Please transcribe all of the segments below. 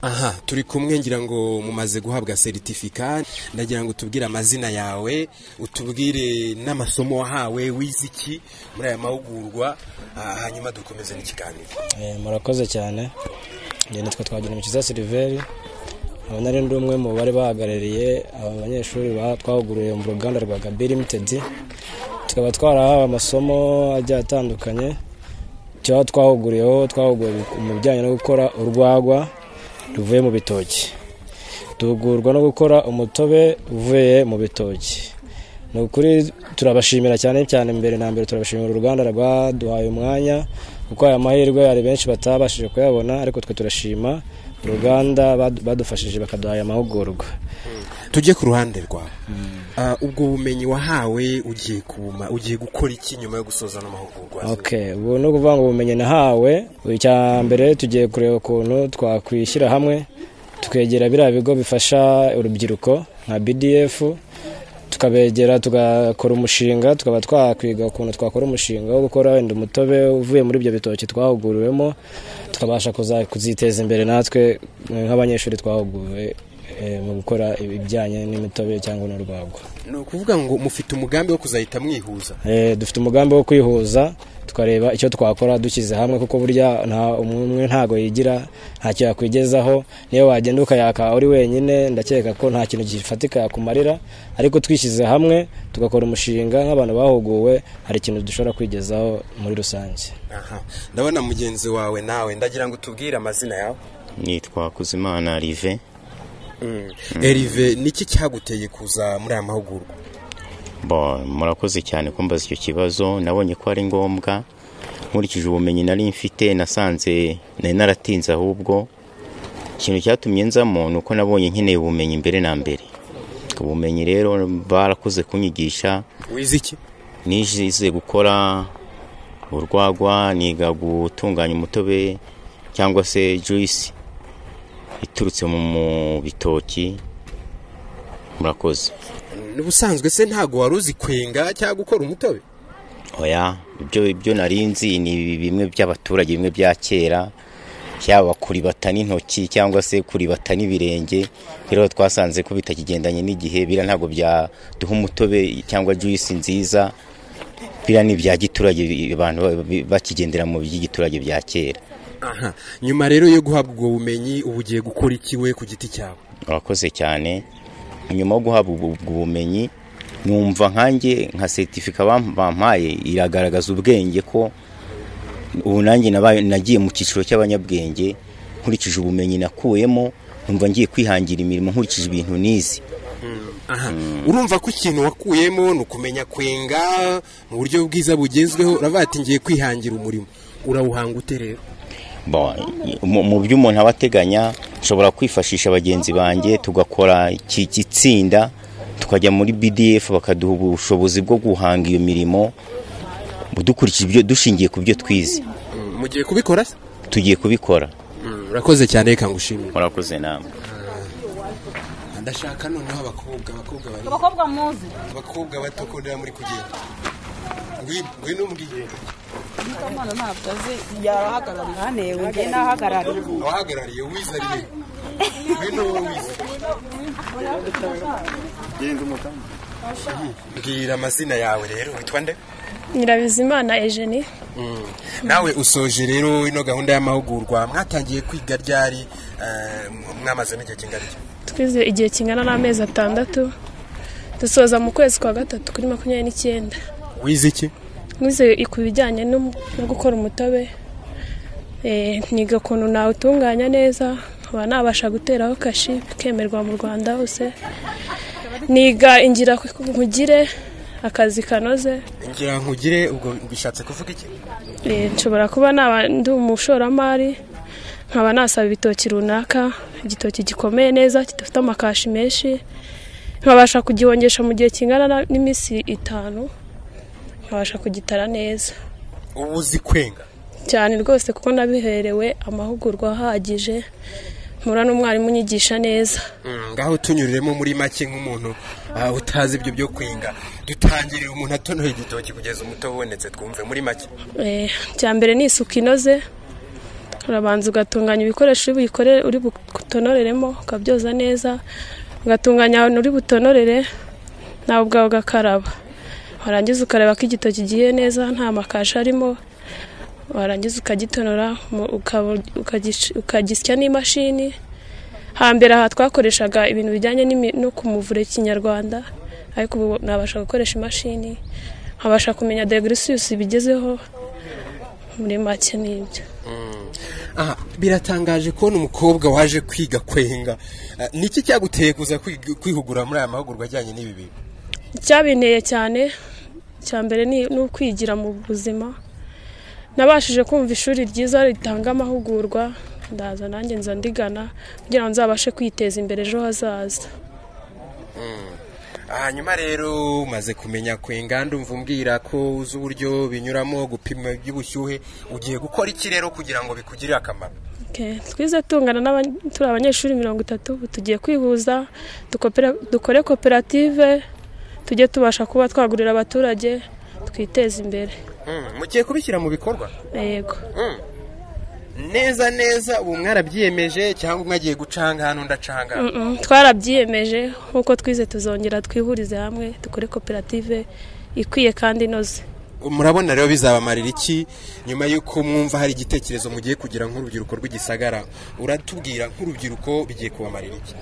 aha turi kumwe ngira ngo mumaze guhabwa seritifika ndagira ngo utubwire amazina yawe utubwire n'amasomo wahawe wiziki muri aya mahugurwa ah, hanyuma dukomeze n'ikiganiro Eh, murakoze cyane njye nitwa twagira umukiza siliveri aba nari ndi umwe mu bari bahagarariye aba banyeshuri ba- twahuguriwe mu ruganda rwa gabi limitedi tukaba twarahawe amasomo agiye atandukanye icyo twahuguriyeho twahuguriwe mu bijyanye no gukora urwagwa ruvuye mu bitoki duhugurwa no gukora umutobe uvuye mu bitoki ni ukuri turabashimira cyane cyane mbere na mbere turabashimira uruganda rwaduhaye umwanya kuko aya mahirwe hari benshi batabashije kuyabona ariko twe turashima uruganda badu- badufashije bakaduha aya mahugurwa tujye ku ruhande rwawe Ah, ubwo bumenyi wahawe ugiye kuma ugiye gukora iki nyuma yo gusoza ano mahugurwa Okay, ubu ni ukuvuga ngo ubumenyi nahawe icya mbere tugiye kureba ukuntu twakwishyira hamwe tukegera biriya bigo bifasha urubyiruko nka BDF tukabegera tugakora umushinga tukaba twakwiga ukuntu twakora umushinga wo gukora wenda umutobe uvuye muri ibyo bitoki twahuguriwemo tukabasha kuza- kuziteza imbere natwe eh, nk'abanyeshuri twahuguriwe eh, mu gukora ibijyanye n'imitobe cyangwa n'urwagwa ni ukuvuga ngo mufite umugambi wo kuzahita mwihuza Eh, dufite umugambi wo kwihuza tukareba icyo twakora dushyize hamwe kuko burya nta umwe umwe ntago yigira ntacyo yakwigezaho niyo wagenda ukayaka uri wenyine ndakeka ko nta kintu gifatika yakumarira ariko twishyize hamwe tugakora umushinga nk'abantu bahuguwe hari ikintu dushobora kwigezaho muri rusange aha ndabona mugenzi wawe nawe ndagira ngo utubwire amazina yawe nitwa kuzimana rive erive niki cyaguteye kuza muri aya mahugurwa bo murakoze cyane kumbaza icyo kibazo nabonye ko ari ngombwa nkurikije ubumenyi nari mfite nasanze nari naratinze ahubwo ikintu cyatumye nzamo ni uko nabonye nkeneye ubumenyi mbere na mbere ubumenyi rero barakoze kunyigisha wize iki nize gukora urwagwa niga gutunganya umutobe cyangwa se juyisi iturutse mu mu bitoki murakoze n'ubusanzwe se ntago wari uzi kwenga cyangwa gukora umutobe oya ibyo ibyo nari nzi ni bimwe by'abaturage bimwe bya kera yaba kuribata n'intoki cyangwa se kuribata n'ibirenge rero twasanze ko bitakigendanye n'igihe bira ntabwo byaduha umutobe cyangwa juyisi nziza bira ni ibya giturage bi- abantu ba- bi- bakigendera mu by'igiturage bya kera aha nyuma rero yo guhabwa ubwo bumenyi ubu ugiye gukora iki we ku giti cyawe urakoze cyane nyuma yo guhabwa ubwo ubwo bumenyi numva nkanjye nka seritifika bam- bampaye iragaragaza ubwenge ko ubu nanjye nabaye- nagiye mu cyiciro cy'abanyabwenge nkurikije ubumenyi nakuyemo numva ngiye kwihangira imirimo nkurikije ibintu nizi aha urumva ko ikintu wakuyemo ni ukumenya kwenga mu buryo bwiza bugezweho uravuga ati ngiye kwihangira umurimo urawuhanga ute rero Bon, mu mu byo umuntu aba ateganya nshobora kwifashisha bagenzi banjye tugakora iki gitsinda tukajya muri BDF bakaduha ubushobozi bwo guhanga iyo mirimo dukurikije ibyo dushingiye ku byo twize mugiye kubikora se tugiye kubikora urakoze cyane reka ngushimire murakoze namwe ndashaka noneho abakobwa abakobwa bari abakobwa muzi abakobwa bato ko niba muri kugenda ngwino mbwiye umwana ntabwo azi yarahagarariye hanewe ngiye nahagarariye abahagarariye wizariye ngwino wowe wize mbwira amazina yawe rero witwa nde Nyirabizimana Eugenie nawe usoje rero ino gahunda y'amahugurwa mwatangiye kwiga ryari eh, mwamaze n'igihe kingana iki twize igihe kingana n'amezi atandatu dusoza mu kwezi kwa gatatu kuri makumyabiri n'icyenda wize iki nize ku bijyanye no no gukora umutobe Eh, niga ukuntu nawutunganya neza nkaba nabasha guteraho kashi bikemerwa mu rwanda hose niga ingira nkugire akazi kanoze ngira nkugire ubwo bishatse kuvuga iki Eh, nshobora kuba naba ndi umushoramari nkaba nasaba ibitoki runaka igitoki gikomeye neza kidafite amakashi menshi nkabasha kugihongesha mu gihe kingana na- n'iminsi itanu nkabasha kugitara neza ubu uzi kwenga cyane rwose kuko nabiherewe amahugurwa ahagije mpura n'umwarimu unyigisha neza Mm, ngaho tunyuriremo muri make nk'umuntu ah, utazi ibyo byo kwenga dutangirire umuntu atonoye igitoki kugeza umuto ubonetse twumve muri make Eh, icya mbere ni isuku inoze urabanza ugatunganya ibikoresho uri buyikore- uri butonoreremo ukabyoza neza ugatunganya ahantu uri butonorere nawe ubwawe ugakaraba warangiza ukareba ko igitoki gihiye neza nta makashi arimo warangiza ukagitonora mu- uka- ukagic- ukagisya n'imashini hambere aha twakoreshaga ibintu bijyanye n'imi- no kumuvura ikinyarwanda ariko ubu nabasha gukoresha imashini nkabasha kumenya degirisiyusi bigezeho muri make ni ibyo aha biratangaje kubona umukobwa waje kwiga kwenga Ah, niki cyaguteye kuza kwiga- kwihugura muri aya mahugurwa ajyanye n'ibi bintu icyabinteye cyane cya mbere ni ni ukwigira mu buzima nabashije kumva ishuri ryiza ritanga amahugurwa ndaza nanjye nza ndigana kugira ngo nzabashe kwiteza imbere ejo hazaza hanyuma rero umaze kumenya kwenga ndumva umbwira ko uzi uburyo binyuramo gupima iby'ubushyuhe ugiye gukora iki rero kugira ngo bikugirire akamaro Okay. twize tungana n'aba- turi abanyeshuri mirongo itatu ubu tugiye kwihuza dukopera- dukore koperative tujye tubasha kuba twagurira abaturage twiteze imbere Mm, mugiye kubishyira mu bikorwa yego neza neza ubu mwarabyiyemeje cyangwa umwe agiye gucanga hano ndacanga Mm, mm. twarabyiyemeje nk'uko twize tuzongera twihurize hamwe dukore koperative ikwiye kandi inoze murabona rero bizabamarira iki nyuma y'uko mwumva hari igitekerezo mugiye kugira nk'urubyiruko rw'igisagara uratubwira nk'urubyiruko bigiye kubamarira iki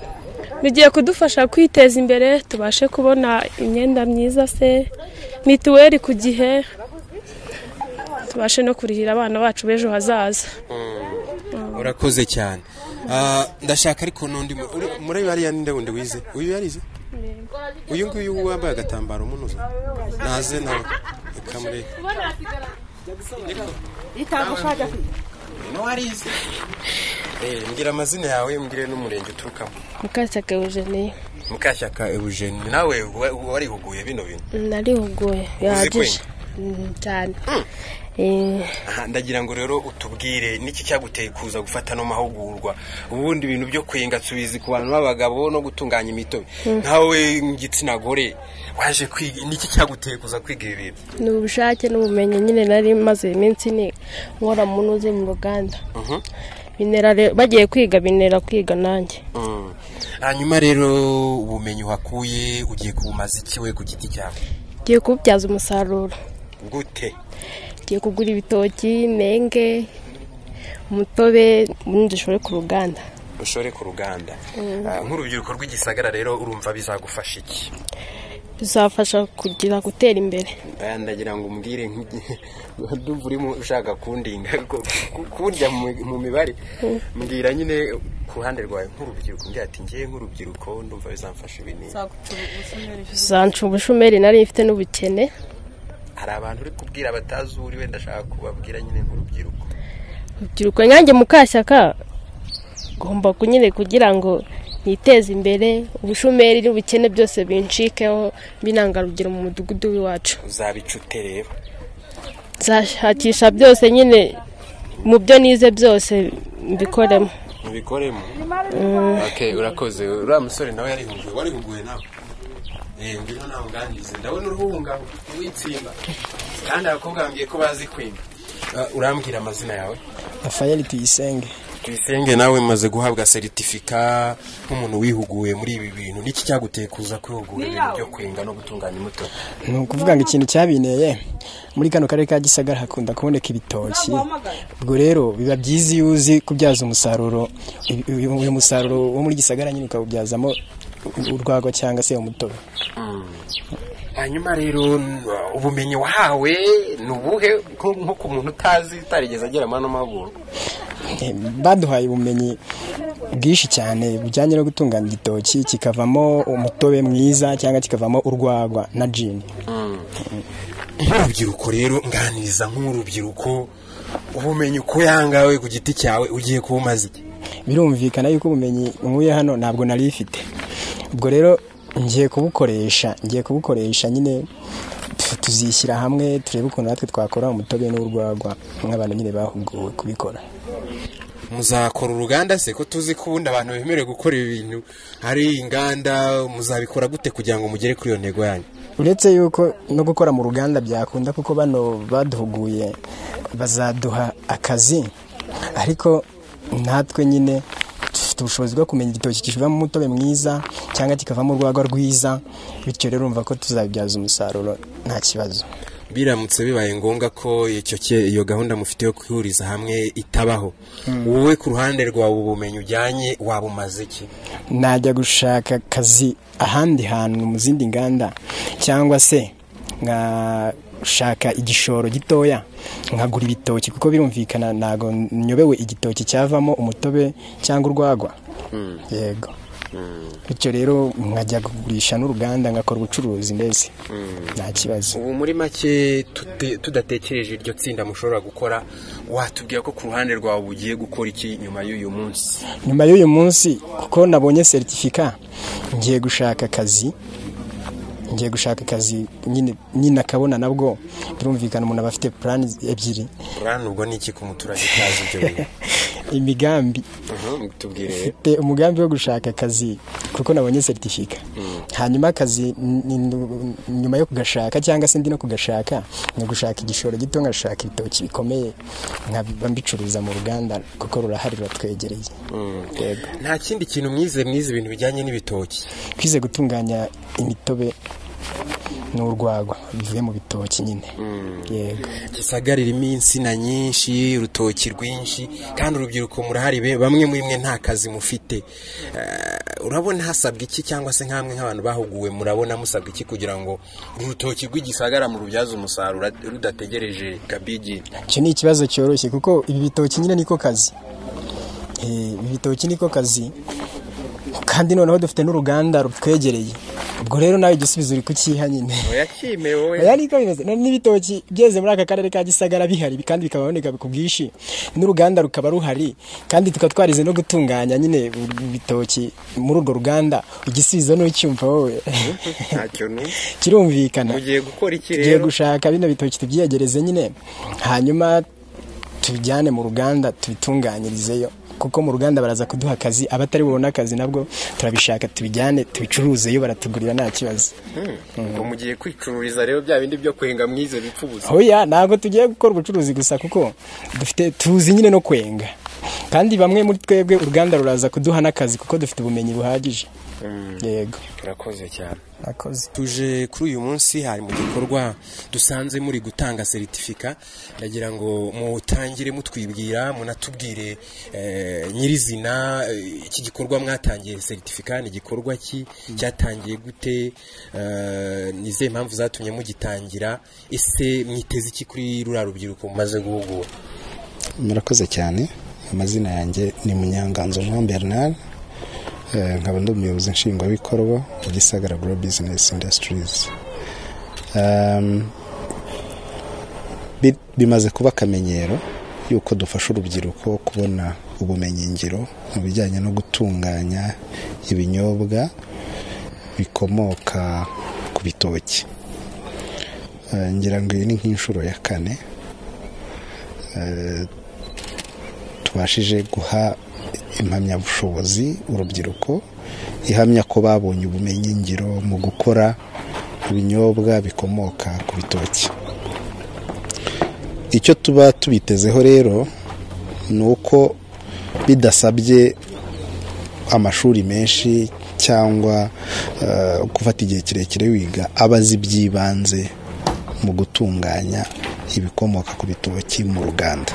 bigiye kudufasha kwiteza imbere tubashe kubona imyenda myiza se mituweli ku gihe tubashe no kurihira abana bacu b'ejo hazaza urakoze cyane Ah, ndashaka ariko n'undi mu- uri- muri hariya ninde wundi wize uyu yarize uyu nguyu wambaye agatambaro munoza naze nawe kamure itagushaka warize Eh, mbwira amazina yawe mbwire n'umurenge uturukamo mukashyaka eugenie mukashyaka eugene nawe wa- warihuguye bino bintu narihuguye bihagije Mm, cyane Eh, Aha, ndagira ngo rero utubwire niki cyaguteye kuza gufata ano mahugurwa ubundi ibintu byo kwenga tubizi ku bantu b'abagabo no gutunganya imitobe nkawe igitsina gore waje kwiga niki cyaguteye kuza kwiga ibi bintu ni ubushake n'ubumenyi nyine nari maze iminsi ni nkora mu ntuzi mu ruganda binera re- bagiye kwiga binera kwiga nanjye Mm. hanyuma rero ubumenyi wakuye ugiye kubumaza iki we ku giti cyawe ngiye kububyaza umusaruro gute ngiye kugura ibitoki menge umutobe ubundi dushore ku ruganda ushore ku ruganda Ah, nk'urubyiruko rw'igisagara rero urumva bizagufasha iki bizafasha kugira gutera imbere Aya, ndagira ngo umbwire nk'igihe ndumva urimo ushaka kundinga ko- ku- kundya mu- mu mibare mbwira nyine ku ruhande rwawe nk'urubyiruko mbwira ati ngiye nk'urubyiruko ndumva bizamfasha ibintu zanca ubushomeri nari mfite n'ubukene hari abantu uri kubwira batazi uwo uri wenda ashaka kubabwira nyine nk'urubyiruko urubyiruko nyange mukashyaka ngomba ku- nyine kugira ngo niteze imbere ubushomeri n'ubukene byose bincikeho binangarugero mu mudugudu w'iwacu uzabicute rero nzashakisha byose nyine mu byo nize byose mbikoremo mubikoremo okay urakoze uriya musore nawe yarihuguye warihuguye nawe eh ngwino nawe unganirize ndabona uruhunga witsimba kandi abakobwa bambwiye ko bazi kwimba Ah, urambwira amazina yawe rafayeli tuyisenge tuyisenge nawe maze guhabwa seritifika nk'umuntu wihuguye muri ibi bintu niki cyaguteye kuza kwihugura ibintu byo kwenga no gutunganya umutobe ni ukuvuga ngo ikintu cyabineye muri kano karere ka gisagara hakunda kuboneka ibitoki ubwo rero biba byiza iyo uzi kubyaza umusaruro uyu- uyu uyu musaruro wo muri gisagara nyine ukawubyazamo urwagwa cyangwa se umutobe hanyuma rero n- ubumenyi wahawe ni ubuhe nko nko ku muntu utazi utarigeze agera muri ano mahugurwa Eh, baduhaye ubumenyi bwinshi cyane bujyanye no gutunganya igitoki kikavamo umutobe mwiza cyangwa kikavamo urwagwa na jini nk'urubyiruko rero nganiriza nk'urubyiruko ubumenyi uko yangawe ku giti cyawe ugiye kubumaza iki birumvikana yuko ubumenyi nkuye hano ntabwo nari ifite ubwo rero ngiye kubukoresha ngiye kubukoresha nyine pf, tuzishyira hamwe turebe ukuntu natwe twakora umutobe n'urwagwa nk'abantu nyine bahuguwe kubikora muzakora uruganda se ko tuzi ko ubundi abantu bemerewe gukora ibi bintu hari inganda muzabikora gute kugira ngo mugere kuri iyo ntego yanyu uretse yuko no gukora mu ruganda byakunda kuko bano baduhuguye bazaduha akazi ariko natwe nyine dufite ubushobozi bwo kumenya igitoki kivamo umutobe mwiza cyangwa kikavamo urwagwa rwiza bityo rero urumva ko tuzabibyaza umusaruro nta kibazo biramutse bibaye ngombwa ko icyo cye- iyo gahunda mufite yo kwihuriza hamwe itabaho wowe ku ruhande rwawe ubumenyi ujyanye wabumaze iki najya gushaka akazi ahandi hantu mu zindi nganda cyangwa se nkashaka igishoro gitoya nkagura ibitoki kuko birumvikana ntabwo nyobewe igitoki cyavamo umutobe cyangwa urwagwa yego bityo rero nkajya kugurisha n'uruganda ngakora ubucuruzi mbese nta kibazo ubu muri make tute- tudatekereje iryo tsinda mushobora gukora watubwira ko ku ruhande rwawe ugiye gukora iki nyuma y'uyu munsi nyuma y'uyu munsi kuko nabonye seritifika ngiye gushaka akazi ngiye gushaka akazi nyine nyine akabona nabwo birumvikana umuntu aba afite purani ebyiri urabona ubwo ni iki ku muturage utazi ibyo bintu imigambi Mhm, tubwire mfite umugambi wo gushaka akazi kuko nabonye seritifika hanyuma akazi ni- ni- nyuma yo kugashaka cyangwa se ndi no kugashaka ni gushaka igishoro gito nkashaka ibitoki bikomeye nkaba mbicuruza mu ruganda kuko rurahari ruratwegereye yego nta kindi kintu mwize mwize ibintu bijyanye n'ibitoki twize gutunganya imitobe n'urwagwa bivuye mu bitoki nyine yego gisagarira insina nyinshi urutoki rwinshi kandi urubyiruko murahari be- bamwe muri mwe nta kazi mufite Eh, urabona hasabwa iki cyangwa se nk'amwe nk'abantu bahuguwe murabona musabwa iki kugira ngo uru rutoki rw'igisagara mu rubyaze umusaruro rudategereje kabigi icyo ni ikibazo cyoroshye kuko ibi bitoki nyine niko kazi Eh, ibi bitoki niko kazi kandi noneho dufite n'uruganda rutwegereye ubwo rero nawe igisubizo uri kukiha nyine yakime wowe oya niko bimeze None n'ibitoki byeze muri aka karere ka gisagara bihari kandi bikaba biboneka ku bwinshi n'uruganda rukaba ruhari kandi tukaba twarize no gutunganya nyine ibitoki muri urwo ruganda igisubizo n'ucyumva wowe ntacyo n'ubu kirumvikana mugiye gukora iki tugiye rero gushaka bino bitoki tubyiyegereze nyine hanyuma tubijyane mu ruganda tubitunganyirizeyo kuko mu ruganda baraza kuduha akazi abatari bubone akazi nabwo turabishaka tubijyane tubicuruzeyo baratugurira nta kibazo ngo mugiye kwicururiza rero bya bindi byo kwenga mwize bipfa ubusa oya ntabwo tugiye gukora ubucuruzi gusa kuko dufite tuzi nyine no kwenga kandi bamwe muri twebwe uruganda ruraza kuduha n'akazi kuko dufite ubumenyi buhagije yego turakoze cyane akoze tuje kuri uyu munsi hari mu gikorwa dusanze muri gutanga seritifika ndagira ngo mutangire mutwibwira munatubwire eh, nyirizina eh, iki gikorwa mwatangiye seritifika ni igikorwa ki cyatangiye gute eh, ni izihe mpamvu zatumye mugitangira ese mwiteze iki kuri ruriya rubyiruko mumaze guhugura murakoze cyane amazina yanjye ni munyanganzo jean bernard Eh, nkaba ndi umuyobozi nshingwabikorwa wa gisagara gro business industries Um, bi- bimaze kuba akamenyero yuko dufasha urubyiruko kubona ubumenyingiro mu bijyanye no gutunganya ibinyobwa bikomoka ku bitoki Eh, ngira ngo iyi ni nk'inshuro ya kane tubashije guha impamyabushobozi urubyiruko ihamya ko babonye ubumenyi ngiro mu gukora ibinyobwa bikomoka ku bitoki icyo tuba tubitezeho rero ni uko bidasabye amashuri menshi cyangwa eh, gufata igihe kirekire wiga aba azi iby'ibanze mu gutunganya ibikomoka ku bitoki mu ruganda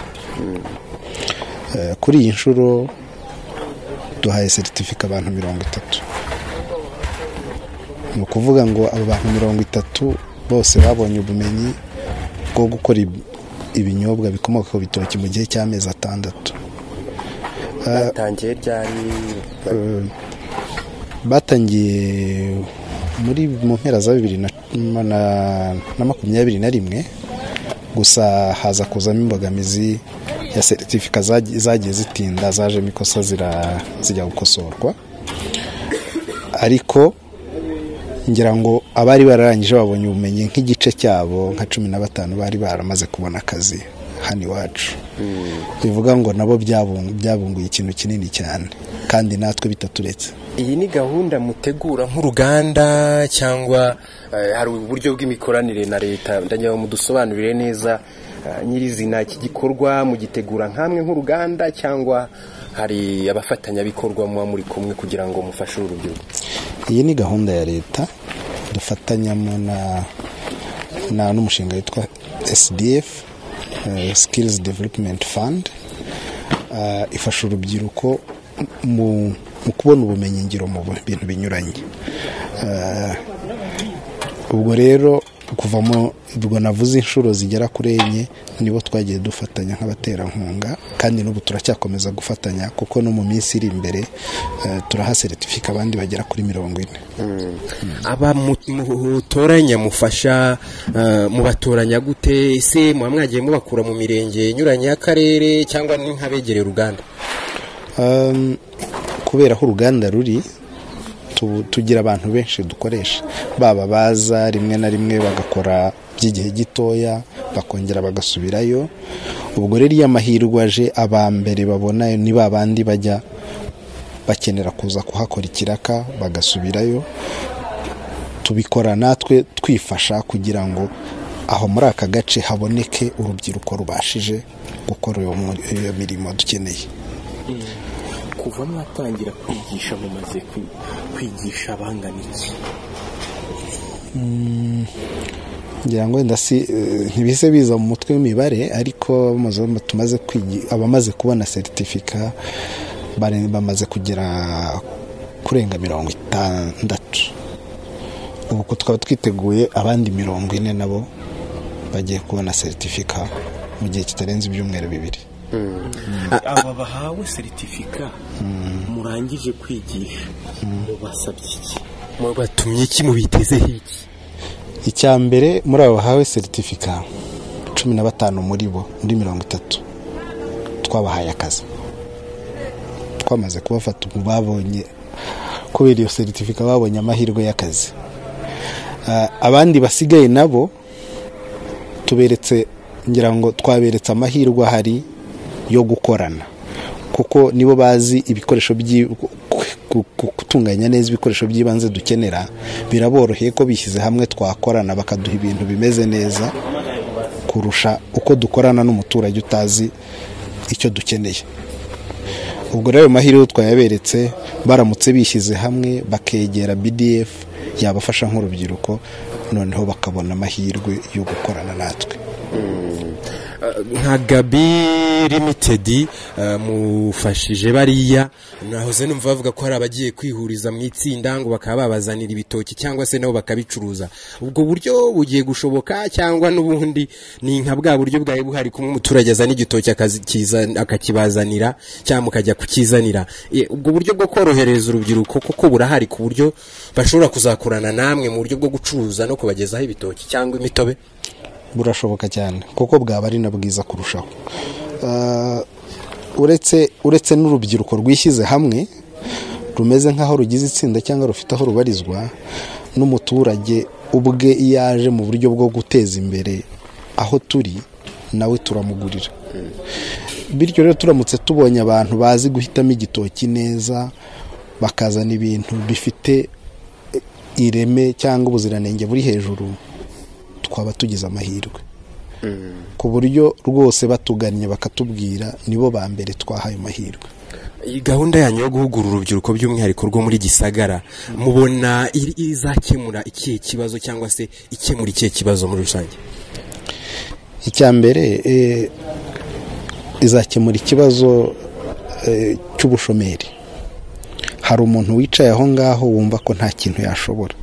Eh, kuri iyi nshuro duhaye seritifika abantu mirongo itatu ni ukuvuga ngo abo bantu mirongo itatu bose babonye ubumenyi bwo gukora ib- ibinyobwa bikomoka ku bitoki mu gihe cy'amezi atandatu batangiye ryari Eh, batangiye muri mu mpera za bibiri na, na- na makumyabiri na rimwe gusa haza kuzamo imbogamizi ya seritifika zagi- zagiye zitinda zajemo ikosa zira- zijya gukosorwa ariko ngira ngo abari bararangije babonye ubumenyi nk'igice cyabo nka cumi na batanu bari baramaze kubona akazi hano iwacu bivuga ngo nabo byabungu- byabunguye ikintu kinini cyane kandi natwe bitaturetse iyi ni gahunda mutegura nk'uruganda cyangwa eh, hari uburyo bw'imikoranire na leta ndagira ngo mudusobanurire neza ah, nyirizina iki gikorwa mugitegura nk'amwe nk'uruganda cyangwa hari abafatanyabikorwa muba muri kumwe kugira ngo mufashe uru rubyiruko iyi ni gahunda ya leta dufatanyamo na na n'umushinga witwa SDF eh, Skills Development Fund eh, ifasha urubyiruko mu, mu kubona ubumenyi ngiro mu bu- bintu binyuranye Eh, ubwo rero kuvamo ubwo navuze inshuro zigera kuri enye nibo twagiye dufatanya nk'abaterankunga kandi n'ubu turacyakomeza gufatanya kuko no mu minsi iri imbere eh, turahaseretifica abandi bagera kuri mirongo ine aba mu- mutoranya mufasha eh, mubatoranya gute ese muba mwagiye mubakura mu mirenge inyuranye y'akarere cyangwa ni nk'abegereye uruganda Um, kubera aho uruganda ruri tu- tugira abantu benshi dukoresha baba baza rimwe na rimwe bagakora by'igihe gitoya bakongera bagasubirayo ubwo rero iyo amahirwe aje aba mbere babona ni ba bandi bajya bakenera kuza kuhakora ikiraka bagasubirayo tubikora natwe twifasha kugira ngo aho muri aka gace haboneke urubyiruko rubashije gukora iyo mu- iyo mirimo dukeneye kuva mwatangira kwigisha mumaze kwi- kwigisha bangana iki ngira ngo wenda si eh, ntibise biza mu mutwe w'imibare ariko bamaze- tumaze kwigi- abamaze kubona seritifika bare- bamaze kugera kurenga mirongo itandatu ubu ko twaba twiteguye abandi mirongo ine nabo bagiye kubona seritifika mu gihe kitarenze ibyumweru bibiri aba bahawe seritifika murangije kwigisha mubasabye iki mubatumye iki mubitezeho iki icya mbere muri abo bahawe seritifika cumi na batanu muri bo muri mirongo itatu twabahaye akazi twamaze kubafata ubu babonye kubera iyo seritifika babonye amahirwe y'akazi Ah, abandi basigaye nabo tuberetse ngira ngo twaberetse amahirwe ahari yo gukorana kuko nibo bazi ibikoresho by gutunganya neza ibikoresho by'ibanze dukenera biraboroheye ko bishyize hamwe twakorana bakaduha ibintu bimeze neza kurusha uko dukorana n'umuturage utazi icyo dukeneye ubwo rero ayo mahirwe twayaberetse baramutse bishyize hamwe bakegera BDF yabafasha nk'urubyiruko noneho bakabona amahirwe yo gukorana natwe nka gabi limitedi mufashije bariya nahoze numva bavuga ko hari abagiye kwihuriza mu itsinda ngo bakaba babazanira ibitoki cyangwa se nabo bakabicuruza ubwo buryo bugiye gushoboka cyangwa n'ubundi ni nka bwa buryo bwawe buhari kumwe umuturage azana igitoki akakiza- akakibazanira cyangwa mukajya kukizanira Eh, ubwo buryo bwo korohereza urubyiruko koko burahari ku buryo bashobora kuzakorana namwe mu buryo bwo gucuruza no kubagezaho ibitoki cyangwa imitobe burashoboka cyane kuko bwaba ari na bwiza kurushaho Ah, uretse uretse n'urubyiruko rwishyize hamwe rumeze nk'aho rugize itsinda cyangwa rufite aho rubarizwa n'umuturage ubwe iyo aje mu buryo bwo guteza imbere aho turi nawe turamugurira bityo rero turamutse tubonye abantu bazi guhitamo igitoki neza bakazana ibintu bifite ireme cyangwa ubuziranenge buri hejuru twaba tugize amahirwe ku buryo rwose batugannye bakatubwira nibo ba mbere twahaye amahirwe Iyi gahunda yanyu yo guhugura urubyiruko by'umwihariko rwo muri gisagara mubona iri- izakemura ikihe kibazo cyangwa se ikemura ikihe kibazo muri rusange icya mbere eh, izakemura ikibazo eh, cy'ubushomeri hari umuntu wicaye aho ngaho wumva ko nta kintu yashobora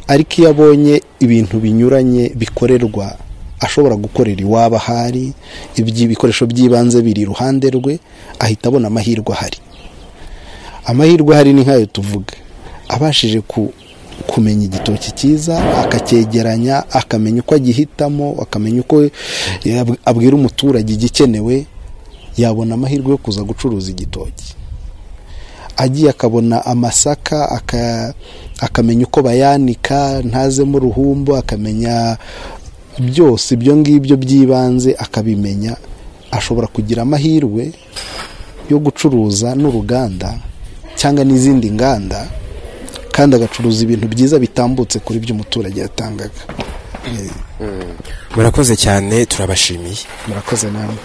ariko iyo abonye ibintu binyuranye bikorerwa ashobora gukorera iwabo ahari ibyi- ibikoresho by'ibanze biri iruhande rwe ahita abona amahirwe ahari amahirwe ahari ni nk'ayo tuvuga abashije ku- kumenya igitoki cyiza akacyegeranya akamenya uko agihitamo akamenya uko yab- abwira umuturage igikenewe yabona amahirwe yo kuza gucuruza igitoki agiye akabona amasaka aka- akamenya uko bayanika ntazemo uruhumbu akamenya byose ibyo ngibyo by'ibanze akabimenya ashobora kugira amahirwe yo gucuruza n'uruganda cyangwa n'izindi nganda kandi agacuruza ibintu byiza bitambutse kuri byo umuturage yatangaga murakoze cyane turabashimiye murakoze namwe